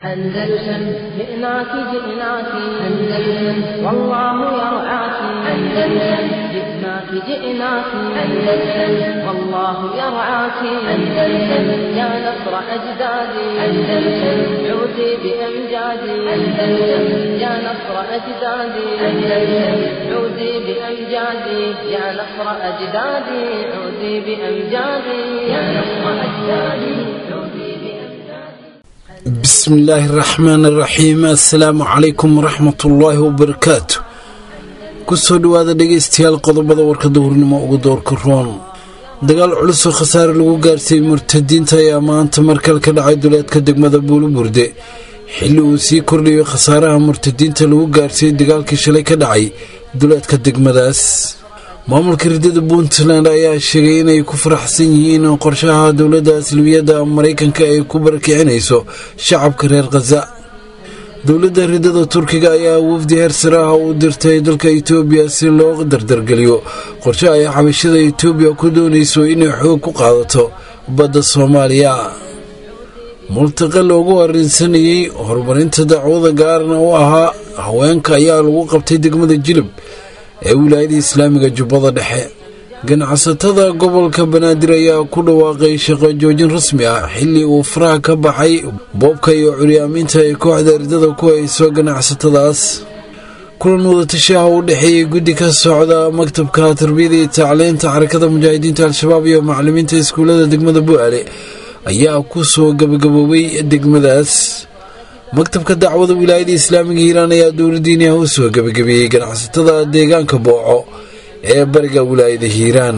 أندلسن جئناك جئناك أندلسن والله يرعاك أندلسن جئناك جئناك أندلسن والله يرعاك أندلسن يا نصر أجدادي أندلسن عودي بأمجادي أندلسن يا نصر أجدادي أندلسن عودي بأمجادي يا نصر أجدادي عودي بأمجادي يا نصر أجدادي عودي بأمجادي بسم الله الرحمن الرحيم assalaamu calaykum waraxmat ullaahi wabarakaatu kusoo dhowaada dhegaystayaal qodobada warka duhurnimo ugu doorka roon dagaal culus oo khasaare lagu gaarsiiyey murtadiinta ayaa maanta markale ka dhacay duleedka degmada buuluburde xilli uu sii kordhayo khasaaraha murtadiinta lagu gaarsiiyey dagaalkii shalay ka dhacay duleedka degmadaas maamulka ridada puntland ayaa sheegay inay ku faraxsan yihiin qorshaha dowladda aslabiyadda maraykanka ay ku barakicinayso shacabka reer khaza dowladda ridada turkiga ayaa wafdi heersare ah u dirtay dalka itoobiya si loo dardargeliyo qorshe ay xabashada itoobiya ku doonayso inay xoog ku qaadato badda soomaaliya multaqa loogu arrinsanayey horumarinta dacwada gaarna u ahaa haweenka ayaa lagu qabtay degmada jilib ee wilaayada islaamiga jubbada dhexe ganacsatada gobolka banaadir ayaa ku dhawaaqay shaqo joojin rasmi ah xilli uu faraha ka baxay boobka iyo curyaaminta ay kooxda ridada ku hayso ganacsatadaas kulan wadatasha ah u dhexeeyey guddi ka socda maktabka tarbiyada iyo tacliinta xarakada mujaahidiinta al-shabaab iyo macalimiinta iskuullada degmada bu'aale ayaa ku soo gabagaboobay degmadaas maktabka dacwada wilaayada islaamiga hiiraan ayaa dowladiiniah u soo gebagabeeyey ganacsatada deegaanka booco ee bariga wilaayada hiiraan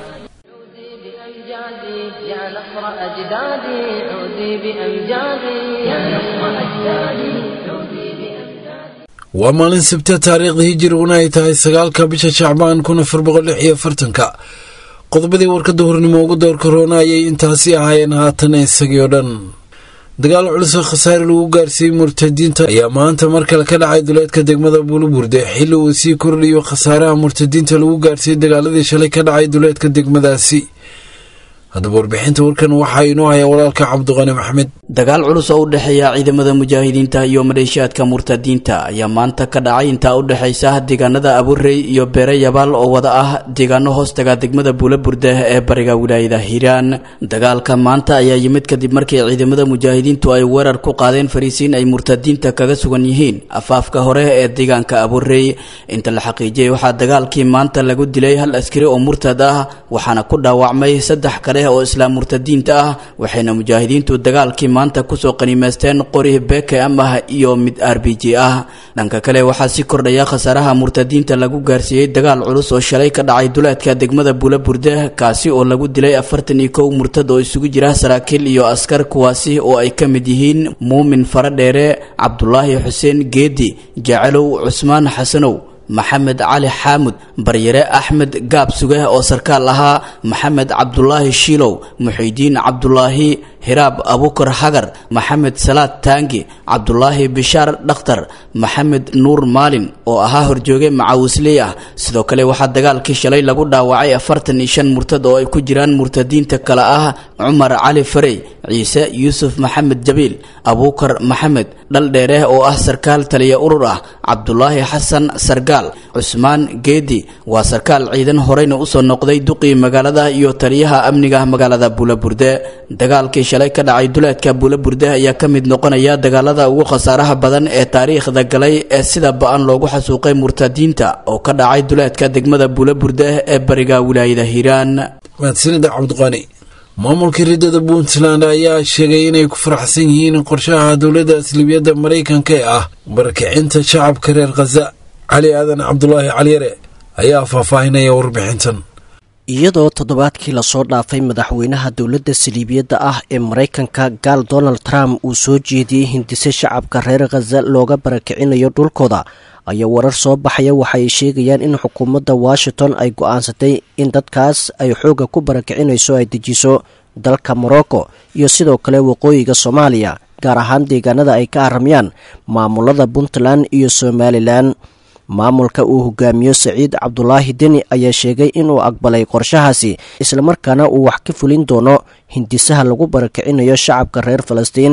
عودي بأمجادي يا نصر أجدادي عودي بأمجادي يا نصر أجدادي عودي بأمجادي waa maalin sabta taariikhda hijiriguna ay tahay sagaalka bisha shacbaan kun afar boqol lix iyo afartanka qodobadii warka duhurnimo ugu doorka roona ayay intaasi ahaayeen haatan isagii oo dhan dagaal culus oo khasaare lagu gaarsiiyey murtadiinta ayaa maanta mar kale ka dhacay duleedka degmada buuluburde xilli uu sii kordhayo khasaaraha murtadiinta lagu gaarsiiyey dagaaladii shalay ka dhacay duleedka degmadaasi haddaba warbixinta warkan waxaa inoo haya walaalka cabdiqani maxmed dagaal culus oo u dhexeeya ciidamada mujaahidiinta iyo maleeshiyaadka murtadiinta ayaa maanta ka dhacay intaa u dhexaysa deegaanada aburey iyo beere yabaal oo wada ah deegaano hoostaga degmada buulaburde ee bariga wilaayada hiiraan dagaalka maanta ayaa yimid kadib markii ciidamada mujaahidiintu ay weerar ku qaadeen fariisiin ay murtadiinta kaga sugan yihiin afaafka hore ee deegaanka aburey inta la xaqiijiyey waxaa dagaalkii maanta lagu dilay hal askari oo murtad ah waxaana ku dhaawacmay saddex kale oo islaam murtadiinta ah waxayna mujaahidiintu dagaalkii maanta kusoo qaniimaysteen qori bkm ah iyo mid r b g ah dhanka kale waxaa sii kordhaya khasaaraha murtadiinta lagu gaarsiiyey dagaal culus oo shalay ka dhacay duleedka degmada buulaburde kaasi oo lagu dilay afartan iyo kow murtad oo isugu jira saraakiil iyo askar kuwaasi oo ay ka mid yihiin muumin faradheere cabdulaahi xuseen geedi jecelow cusmaan xasanow maxamed cali xaamud baryare axmed gaab suge oo sarkaal ahaa maxamed cabdulaahi shiilow muxiidiin cabdulaahi hiraab abukar hagar maxamed salaad taangi cabdulaahi bishaar dhakhtar maxamed nuur maalin oo ahaa horjooge macawisley ah sidoo kale waxaa dagaalkii shalay lagu dhaawacay afartan iyo shan murtad oo ay ku jiraan murtadiinta kale ah cumar cali farey ciise yuusuf maxamed jabiil abuukar maxamed dhaldheere oo ah sarkaal taliya urur ah cabdulaahi xasan sargaal cusmaan geedi waa sarkaal ciidan horeyna usoo noqday duqii magaalada iyo taliyaha amniga magaalada buulaburde dagaalkii shalay ka dhacay duleedka buulaburde ayaa ka mid noqonaya dagaalada ugu khasaaraha badan ee taariikhda galay ee sida ba-an loogu xasuuqay murtadiinta oo ka dhacay duleedka degmada buulaburde ee bariga wilaayada hiiraan mahadsanida cabdiqani maamulka ridada puntland ayaa sheegay inay ku faraxsan yihiin qorshaha dowladda aslibiyadda maraykanka ee ah barakicinta shacabka reer khaza cali aadan cabdulaahi caliyare ayaa faahfaahinaya warbixintan iyadoo toddobaadkii lasoo dhaafay madaxweynaha dowladda saliibiyadda ah ee maraykanka gaal donald trump uu soo jeediyey hindise shacabka reer khaza looga barakicinayo dhulkooda ayaa warar soo baxaya waxa ay sheegayaan in xukuumadda washington ay go-aansatay in dadkaas ay xoogga ku barakicinayso ay dejiso dalka morocco iyo sidoo kale waqooyiga soomaaliya gaar ahaan deegaanada ay ka aramyaan maamulada puntland iyo somalilan maamulka uu hogaamiyo saciid cabdulaahi deni ayaa sheegay inuu aqbalay qorshahaasi islamarkaana uu wax ka fulin doono hindisaha lagu barakicinayo shacabka reer falastiin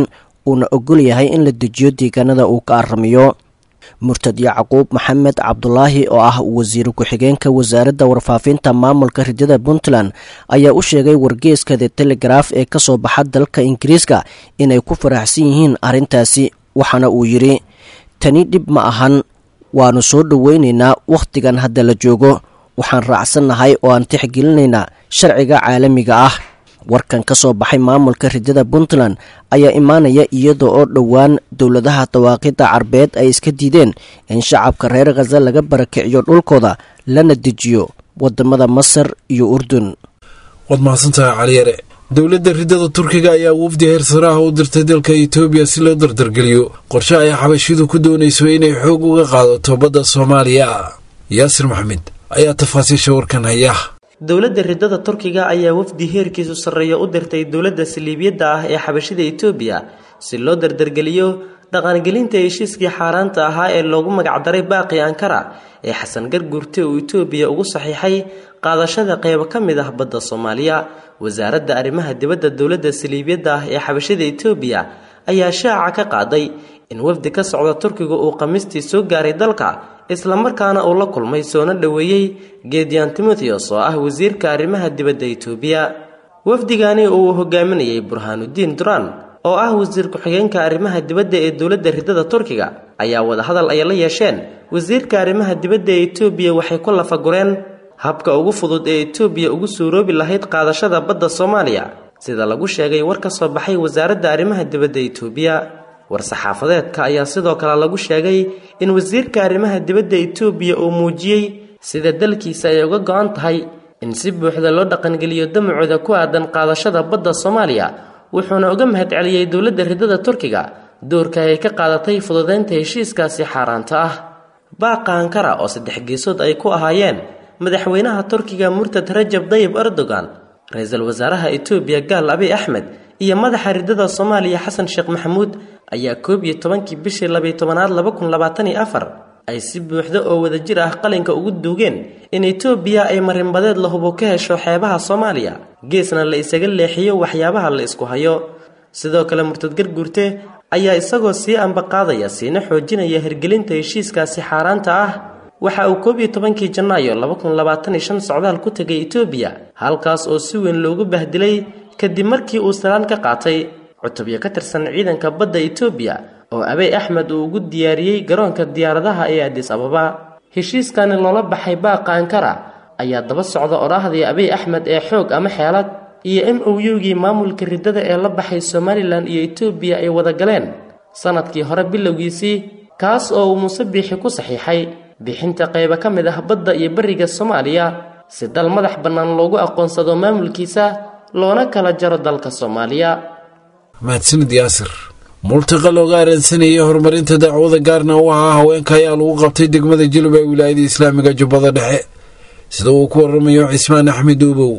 uuna ogol yahay in la dejiyo deegaanada uu ka aramiyo murtad yacquub maxamed cabdulaahi oo ah wasiir ku-xigeenka wasaaradda warfaafinta maamulka ridada puntland ayaa u sheegay wargeeska the telegraf ee kasoo baxa dalka ingiriiska inay ku faraxsan yihiin arrintaasi waxaana uu yidhi tani dhib ma ahan waannu soo dhoweynaynaa wakhtigan hadda la joogo waxaan raacsannahay oo aan tixgelinaynaa sharciga caalamiga ah warkan ka soo baxay maamulka ridada puntland ayaa imaanaya iyada oo dhowaan dowladaha dawaaqidda carbeed ay iska diideen in shacabka reer khaza laga barakiciyo dhulkooda lana dejiyo wadamada masar iyo urdun waad mahadsantahay caliyare dowladda ridada turkiga ayaa wafdi heersaraha u dirtay dalka etoobiya si loo dardargeliyo qorshe ay xabashidu ku doonayso inay xoog uga qaadato badda soomaaliya yaasir maxamed ayaa tafaasiisha warkan haya dowladda ridada turkiga ayaa wafdi heerkiisu sarreeya u dirtay dowladda saliibiyadda ah ee xabashida etoobiya si loo dardargeliyo dhaqangelinta heshiiskii xaaraanta ahaa ee loogu magacdaray baaqi ankara ee xasan garguurte uu etoobiya ugu saxiixay qaadashada qeybo ka mid ah badda soomaaliya wasaaradda arrimaha dibadda dowladda saliibiyadda ah ee xabashida etoobiya ayaa shaaca ka qaaday in wafdi ka socda turkiga uu khamiistii soo gaaray dalka islamarkaana uu la kulmay soona dhoweeyey geediyan timotheos oo ah wasiirka arrimaha dibadda etoobiya wafdigani uu hogaaminayay burhaanudiin duran oo ah wasiir ku-xigeenka arrimaha dibadda ee dowladda ridada turkiga ayaa wadahadal ay la yeesheen wasiirka arrimaha dibadda ee etoobiya waxay ku lafagureen habka ugu fudud ee etoobiya ugu suuroobi lahayd qaadashada badda soomaaliya sida lagu sheegay war ka soo baxay wasaaradda arrimaha dibadda etoobiya war-saxaafadeedka ayaa sidoo kale lagu sheegay in wasiirka arrimaha dibadda etoobiya uu muujiyey sida dalkiisa ay uga go-an tahay in si buuxda loo dhaqangeliyo damacooda ku aadan qaadashada badda soomaaliya wuxuuna uga mahadceliyey dowladda ridada turkiga doorka ay ka qaadatay fududeynta heshiiskaasi xaaraanta ah baaqa ankara oo saddex geesood ay ku ahaayeen madaxweynaha turkiga murtad rajab dayib erdogan ra-iisul wasaaraha etoobiya gaal abiy axmed iyo madaxa ridada soomaaliya xasan sheekh maxamuud ayaa koob iyo tobankii bishii labiyo tobanaad laba kun labaatan iyo afar ay si buuxda oo wadajir ah qalinka ugu duugeen in etoobiya ay marinbadeed la hubo ka hesho xeebaha soomaaliya geesna la isaga leexiyo waxyaabaha la isku hayo sidoo kale murtad garguurte ayaa isagoo sii ambaqaadaya siina xoojinaya hirgelinta heshiiskaasi xaaraanta ah waxa uu koob iyo tobankii janaayo laba kun labaatan iyo shan socdaal ku tegay etoobiya halkaas oo si weyn loogu bahdilay kadib markii uu salaan ka qaatay cutubyo ka tirsan ciidanka badda etoobiya oo abey axmed uu ugu diyaariyey garoonka diyaaradaha ee adis ababa heshiiskani loola baxay baaqa ankara ayaa daba socda odhaahdii abiy axmed ee xoog ama xeelad iyo m o u-gii maamulka ridada ee la baxay somalilan iyo etoobiya ay wada galeen sanadkii hore bilowgiisii kaas oo uu muuse biixi ku saxiixay bixinta qaybo ka mid ah badda iyo beriga soomaaliya si dal madax bannaan loogu aqoonsado maamulkiisa loona kala jaro dalka soomaaliya mahadsanid yaasir multaqa looga aransanayay horumarinta dacwada gaarna u ahaa haweenka ayaa lagu qabtay degmada jilub ee wilaayada islaamiga jubbada dhexe sida uu ku waramayo cismaan axmed uubow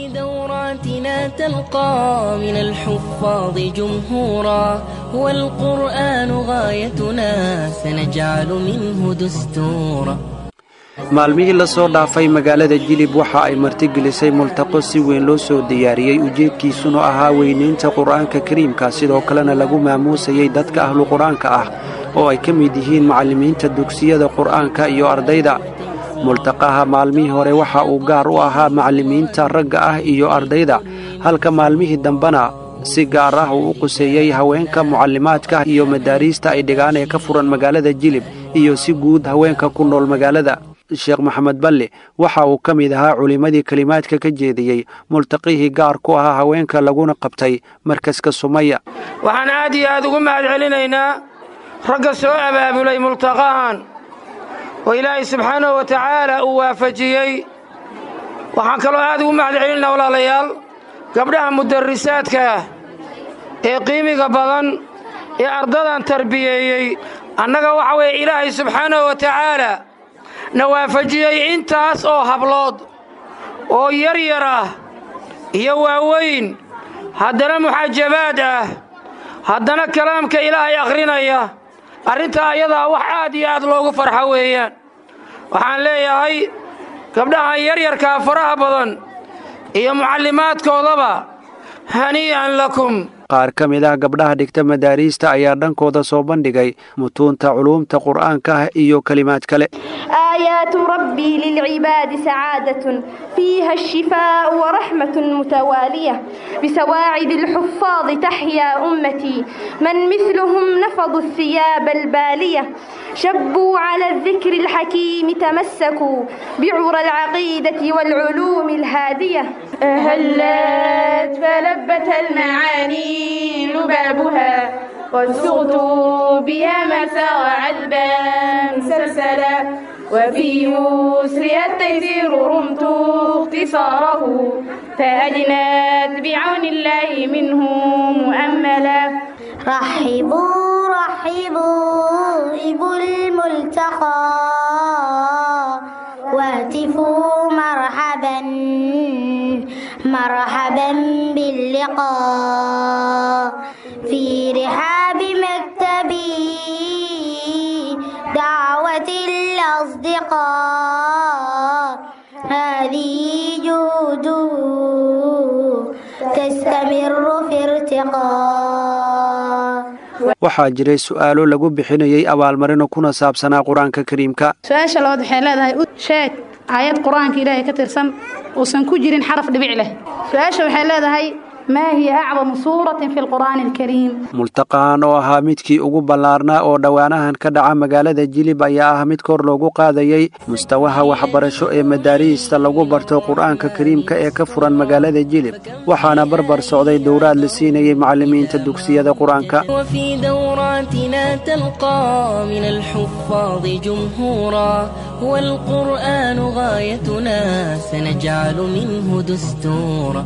دوراتنا تلقى من الحفاظ جمهورا هو القرآن غايتنا سنجعل منه دستورا maalmihii la soo dhaafay magaalada jilib waxa ay martigelisay multaqo si weyn loo soo diyaariyey ujeedkiisuna ahaa weynaynta qur-aanka kariimka sidoo kalena lagu maamuusayay dadka ahlu qur-aanka ah oo ay ka mid yihiin macallimiinta dugsiyada qur'aanka iyo ardayda multaqaha maalmihii hore waxa uu gaar u ahaa macallimiinta ragga ah iyo ardayda halka maalmihii dambena si gaar ah uu u quseeyey haweenka mucallimaadka iyo madaariista ay dhigaan ee ka furan magaalada jilib iyo si guud haweenka ku nool magaalada sheekh maxamed balle waxa uu ka mid ahaa culimmadii kelimaadka ka jeediyey multaqihii gaar ku ahaa haweenka laguna qabtay markaska sumaya waxaan aad iyo aad ugu mahad celinaynaa ragga soo abaabulay multaqahan oo ilaahay subxaanahu wa tacaala uu waafajiyey waxaan kaloo aad ugu mahad celinaynaa walaalayaal gabdhaha mudarisaadka ah ee qiimiga badan ee ardadan tarbiyeeyey annaga waxa weeye ilaahay subxaanahu wa tacaala na waafajiyey intaas oo hablood oo yar yar ah iyo waaweyn haddana muxajabaad ah haddana kalaamka ilaahay akhrinaya arrintaa ayadaa wax aad iyo aad loogu farxo weeyaan waxaan leeyahay gabdhahan yaryarkaa faraha badan iyo mucallimaadkoodaba hanii'an lakum qaar ka mid ah gabdhaha dhigta madaariista ayaa dhankooda soo bandhigay mutuunta culuumta qur'aanka ah iyo kelimaad kale آيات ربي للعباد سعادة فيها الشفاء ورحمة متوالية بسواعد الحفاظ تحيا أمتي من مثلهم نفضوا الثياب البالية شبوا على الذكر الحكيم تمسكوا بعرى العقيدة والعلوم الهادية هلت فلبت المعاني لبابها وسغت بها مسار عذبا سلسلا وفي يسرها التيسير رمت اختصاره فأجنت بعون الله منه مؤملا رحبوا رحبوا إبو الملتقى واتفوا مرحبا مرحبا باللقاء في رحاب مكتبي دعوة الأصدقاء هذه جهود تستمر في ارتقاء waxaa jiray su'aalo lagu bixinayay abaalmarino kuna saabsanaa qur-aanka kariimka su-aasha labaad waxay leedahay u sheeg aayad qur-aanka ilaahay ka tirsan uusan ku jirin xaraf dhibic leh su-aasha waxay leedahay maa hiya acdamu suuratin fi lqur'aani alkariim multaqahan oo ahaa midkii ugu ballaarnaa oo dhowaanahan ka dhaca magaalada jilib ayaa ah mid kor loogu qaadayay mustawaha waxbarasho ee madaariista lagu barto qur-aanka kariimka ee ka furan magaalada jilib waxaana barbar socday dowraad la siinayay macallimiinta dugsiyada qur-aanka وفي دوراتنا تلقى من الحفاظ جمهورا هو القرآن غايتنا سنجعل منه دستورا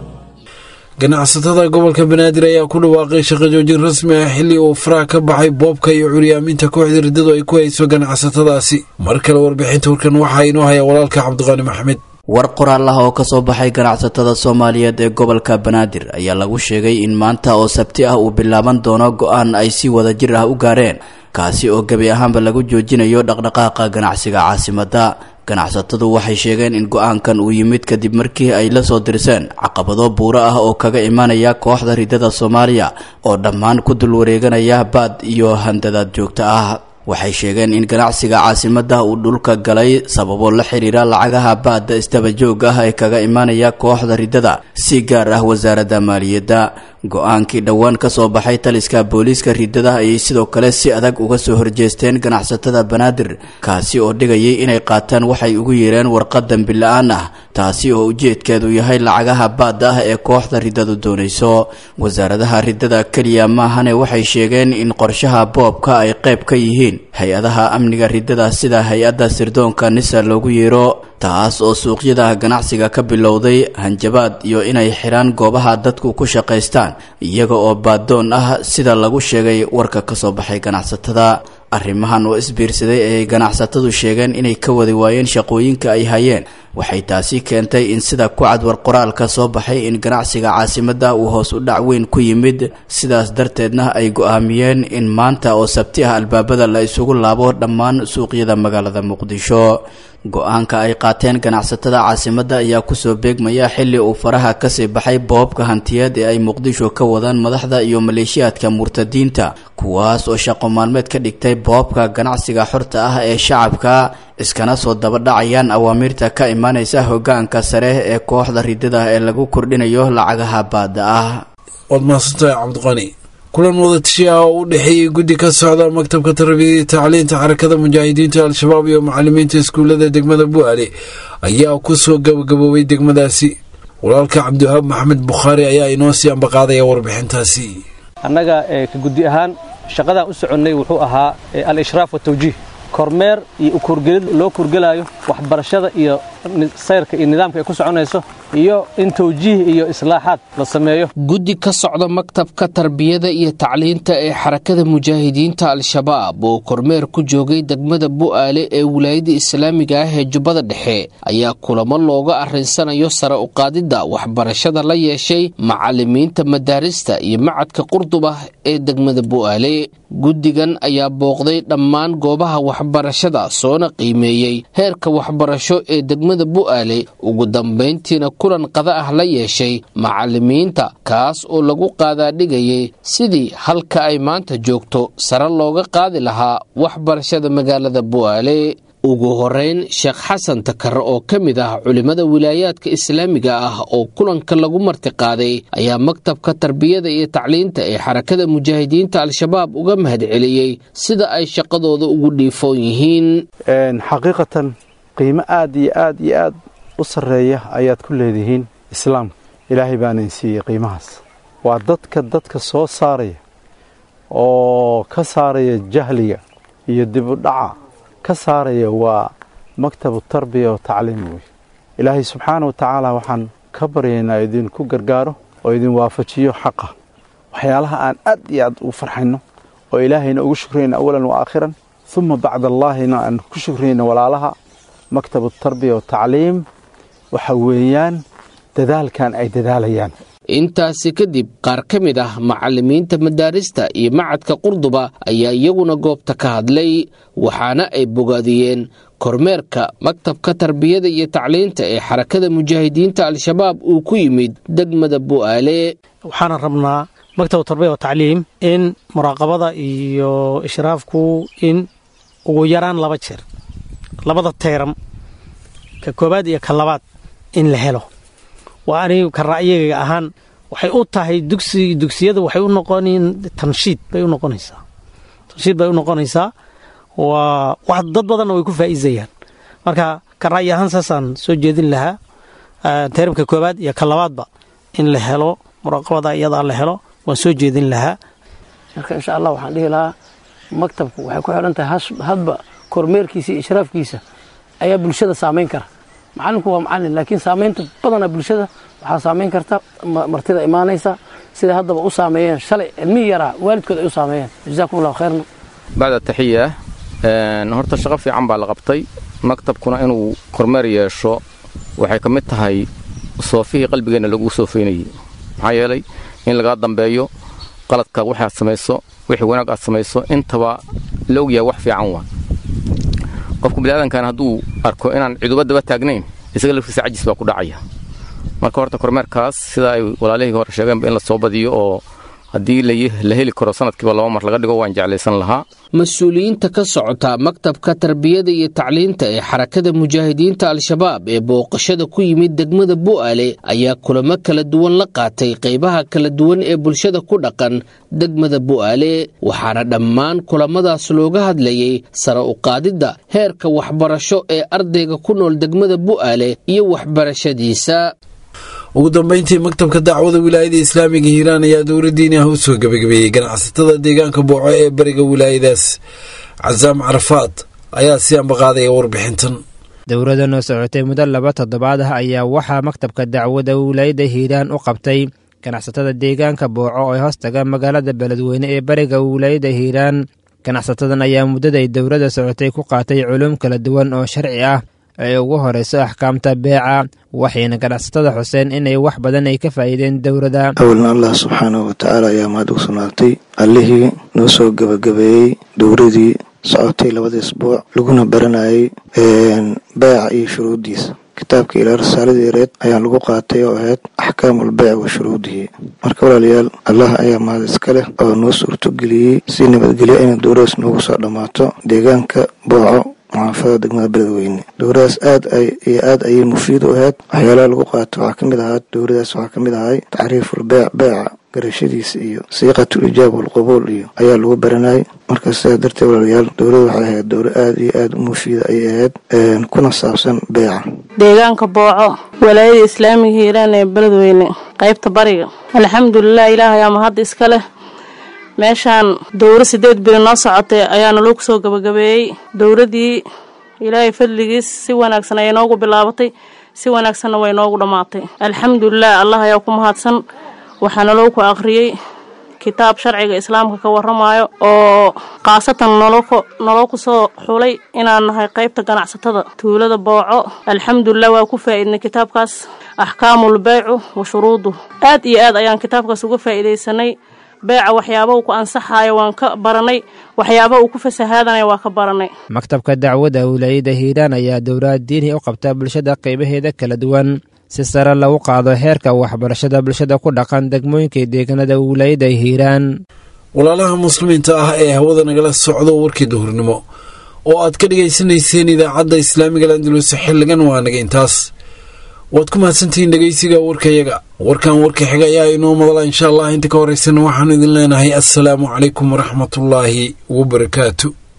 ganacsatada gobolka banaadir ayaa ku dhawaaqay shaqo joojin rasmi ah xilli uu faraha ka baxay boobka iyo curyaaminta kooxda riddadu ay ku hayso ganacsatadaasi mar kale warbixinta warkan waxaa inoo haya walaalka cabdiqaani maxmed war qoraal ah oo ka soo baxay ganacsatada soomaaliyeed ee gobolka banaadir ayaa lagu sheegay in maanta oo sabti ah uu bilaaban doono go-aan ay si wada jir ah u gaareen kaasi oo gebi ahaanba lagu joojinayo dhaqdhaqaaqa ganacsiga caasimadda ganacsatadu waxay sheegeen in go-aankan uu yimid kadib markii ay la soo dirseen caqabado buuro ah oo kaga imanaya kooxda riddada soomaaliya oo dhammaan ku dul wareeganaya baad iyo handadaad joogto ah waxay sheegeen in ganacsiga caasimadda uu dhulka galay sababo la xiriira lacagaha baadda isdabajoog ah ee kaga imanaya kooxda riddada si gaar ah wasaaradda maaliyadda go-aankii dhowaan ka soo baxay taliska booliiska riddada ayay sidoo kale si adag uga soo horjeesteen ganacsatada banaadir kaasi oo dhigayay inay qaataan waxay ugu yeereen warqad dambi la-aan ah taasi oo ujeedkeedu yahay lacagaha baadda ah ee kooxda riddadu doonayso wasaaradaha riddada keliya maahane waxay sheegeen in qorshaha boobka ay qayb ka yihiin hay-adaha amniga riddada sida hay-adda sirdoonka nisa loogu yeero taas oo suuqyada ganacsiga ka bilowday hanjabaad iyo inay xidhaan goobaha dadku ku shaqaystaan iyaga oo baadoon ah sida lagu sheegay warka ka soo baxay ganacsatada arrimahan oo isbiirsaday ayay ganacsatadu sheegeen inay ka wadi waayeen shaqooyinka ay hayeen waxay taasi keentay in sida ku cadwar qoraalka soo baxay in ganacsiga caasimadda uu hoos u dhac weyn ku yimid sidaas darteedna ay go-aamiyeen in maanta oo sabti ah albaabada la isugu laabo dhammaan suuqyada magaalada muqdisho go-aanka ay qaateen ganacsatada caasimadda ayaa kusoo beegmaya xilli uu faraha kasii baxay boobka hantiyeed ee ay muqdisho ka wadaan madaxda iyo maleeshiyaadka murtadiinta kuwaas oo shaqo maalmeed ka dhigtay boobka ganacsiga xorta ah ee shacabka iskana soo dabadhacayaan awaamiirta ka imaanaysa hogaanka sare ee kooxda riddada ee lagu kordhinayo lacagaha baadda ah waad mahadsantahay cabdiqani kulan wadatashiya ah oo u dhexeeyey guddi ka socda maktabka tarbiyada tacliinta xarakada mujaahidiinta al-shabaab iyo macalimiinta iskuullada degmada bu'aale ayaa kusoo gabagaboobay degmadaasi walaalka cabdiwahaab maxamed bukhaari ayaa inoo sii ambaqaadaya warbixintaasi annaga ka guddi ahaan shaqadaan u soconnay wuxuu ahaa al-ishraaf watawjiih kormeer iyo ukurgelid loo kurgelaayo waxbarashada iyo sayrka iyo nidaamka ay ku soconayso iyo in tawjiih iyo islaaxaad la sameeyo guddi ka socda maktabka tarbiyada iyo tacliinta ee xarakada mujaahidiinta al-shabaab oo kormeer ku joogay degmada bu'aale ee wilaayada islaamiga ah ee jubbada dhexe ayaa kulamo looga arrinsanayo sare u qaadidda waxbarashada la yeeshay macalimiinta madaarista iyo macadka qurdub ah ee degmada bu'aale guddigan ayaa booqday dhammaan goobaha waxbarashada soona qiimeeyey heerka waxbarasho ee degmada degmada bu'aale ugu dambayntiina kulan qada ah la yeeshay macalimiinta kaas oo lagu qaadaadhigayay sidii halka ay maanta joogto sare looga qaadi lahaa waxbarashada magaalada bu'aale ugu horeyn sheekh xasan takar oo ka mid ah culimmada wilaayaadka islaamiga ah oo kulanka lagu martiqaaday ayaa maktabka tarbiyada iyo tacliinta ee xarakada mujaahidiinta al-shabaab uga mahadceliyey sida ay shaqadooda ugu dhiifoon yihiin xaqiiqatan qiimo aad iyo aad iyo aad u sarreeya ayaad ku leedihiin islaamka ilaahay baanan siiyey qiimahaas waa dadka dadka soo saaraya oo ka saaraya jahliga iyo dibudhaca ka saaraya waa maktabu tarbiya oo tacliim wey ilaahay subxaana wa tacaala waxaan ka baryaynaa idinku gargaaro oo idin waafajiyo xaqa waxyaalaha aan aad iyo aad ugu farxayno oo ilaahayna ugu shukrayna awalan wa aakhiran uma bacda allaahina aan ku shukrayno walaalaha maktabu tarbiya oo tacliim waxa weeyaan dadaalkan ay dadaalayaan intaasi kadib qaar ka mid ah macalimiinta madaarista iyo macadka qurduba ayaa iyaguna goobta ka hadlay waxaana ay bogaadiyeen kormeerka maktabka tarbiyada iyo tacliinta ee xarakada mujaahidiinta al-shabaab uu ku yimid degmada bu'aale waxaana rabnaa maktabu tarbiya wa tacliim in muraaqabada iyo ishraafku in ugu yaraan laba jeer labada teeram ka koobaad iyo ka labaad in la helo waa anigu ka ra'yigayga ahaan waxay u tahay dugsi dugsiyada waxay u noqonin tanshiid bay u noqonaysaa tanshiid bay u noqonaysaa waa wax dad badanna way ku faa'iidayaan marka ka ra'yi ahaan saasaan soo jeedin lahaa teeramka koobaad iyo ka labaadba in la helo muraaqabada iyadaa la helo waan soo jeedin lahaa marka insha allah waxaan dhihi lahaa maktabku waxay ku xidhan tahay hadba kormeerkiisa iyo ishraafkiisa ayaa bulshada saamayn kara macalinku waa macalin laakiin saamaynta badana bulshada waxaa saamayn karta martida imaanaysa siday haddaba u saameeyeen shalay cilmihii yaraa waalidkood ay u saameeyeen jazaakum allahu khayrna bacda taxiya horta shaqo fiican baa la qabtay maktabkuna inuu kormeer yeesho waxay ka mid tahay soofihii qalbigeenna lagu soofeynayey maxaa yeelay in lagaa dambeeyo qaladka waxaad samayso wixii wanaag aad samayso intaba la ogyahay wax fiican waa qofku biniaadankan hadduu arko inaan ciduba daba taagnayn isaga laftiisa cajis baa ku dhacaya marka horta kormeerkaas sida ay walaalihii hore sheegeenba in la soo badiyo oo haddii la heli karo sanadkiiba laba mar laga dhigo waan jeclaysan lahaa mas-uuliyiinta ka socota maktabka tarbiyada iyo tacliinta ee xarakada mujaahidiinta al-shabaab ee booqashada ku yimid degmada bu'aale ayaa kulamo kala duwan la qaatay qaybaha kala duwan ee bulshada ku dhaqan degmada bu'aale waxaana dhammaan kulamadaas looga hadlayay sare u qaadidda heerka waxbarasho ee ardayga ku nool degmada bu'aale iyo waxbarashadiisa ugu dambeyntii maktabka dacwada wilaayada islaamiga hiiraan ayaa dowladdiini ah u soo gebagabeeyey ganacsatada deegaanka booco ee bariga wilaayadaas casaam carafaad ayaa si ambaqaadaya warbixintan dowladan oo socotay muddo laba toddobaad ah ayaa waxaa maktabka dacwada wilaayada hiiraan u qabtay ganacsatada deegaanka booco oo hoostaga magaalada beledweyne ee bariga wilaayada hiiraan ganacsatadan ayaa muddaday dowladda socotay ku qaatay culum kala duwan oo sharci ah ee ugu horeyso axkaamta beeca waxayna ganacsatada xuseen inay wax badan ay ka faa'iideen dowladda awalna allah subxaanahu watacaala ayaa mahad ugu sugnaatay allihii noo soo gebagabeeyey dowladii socotay labada isbuuc laguna baranayay beeca iyo shuruuddiisa kitaabka ilaa risaaladii reed ayaa lagu qaatay oo ahayd axkaamul beyc wa shuruudihi marka walaalayaal allah ayaa mahad iska leh oo noo suurtogeliyey si nabadgelyo inay dowladaas noogu soo dhammaato deegaanka booco muxaafada degmada beledweyne dowladaas aad iyo aad ayay mufiid u ahayd waxyaalaha lagu qaato waxaa ka mid ahaa dowladaas waxaa ka mid ahay tacriiful beec beeca garashadiisa iyo siiqatul ijaab walqubuul iyo ayaa lagu baranayay marka sidaas darteed walaalayaal dowladu waxay ahayd dowla aad iyo aad u mufiida ayay ahayd kuna saabsan beeca deegaanka booco walaayada islaamiga hiiraan ee beledweyne qaybta bariga alxamdulilah ilaah ayaa mahadda iska leh meeshaan dowro sideed biri noo socotay ayaana loo kusoo gabagabeeyey dowladii ilaahay fadligiis si wanaagsan ayay noogu bilaabatay si wanaagsanna way noogu dhammaatay alxamdulilah allah ayaa ku mahadsan waxaana loo ku aqriyey kitaab sharciga islaamka ka waramayo oo khaasatan noloo kusoo xulay inaan nahay qaybta ganacsatada tuulada booco alxamdulilah waa ku faa'iidnay kitaabkaas axkaamul beycu wa shuruudu aad iyo aad ayaan kitaabkaas uga faa'iidaysanay beeca waxyaaba uu ku ansaxaayo waan ka baranay waxyaaba uu ku fasahaadanayo waa ka baranay maktabka dacwadda wilaayada hiiraan ayaa dowlad diini u qabta bulshada qaybaheeda kala duwan si sare lagu qaado heerka waxbarashada bulshada ku dhaqan degmooyinka deegaanada wilaayada hiiraan walaalaha muslimiinta ah ee hawada nagala socdo warkii duhurnimo oo aad ka dhegaysanayseen idaacadda islaamiga landulus xilligan waa naga intaas waad ku mahadsantihiin dhegaysiga warkayaga warkan warka xiga ayaa inoo madala insha allah inta ka horeysana waxaanu idin leenahay assalaamu calaykum waraxmatullaahi wabarakaatu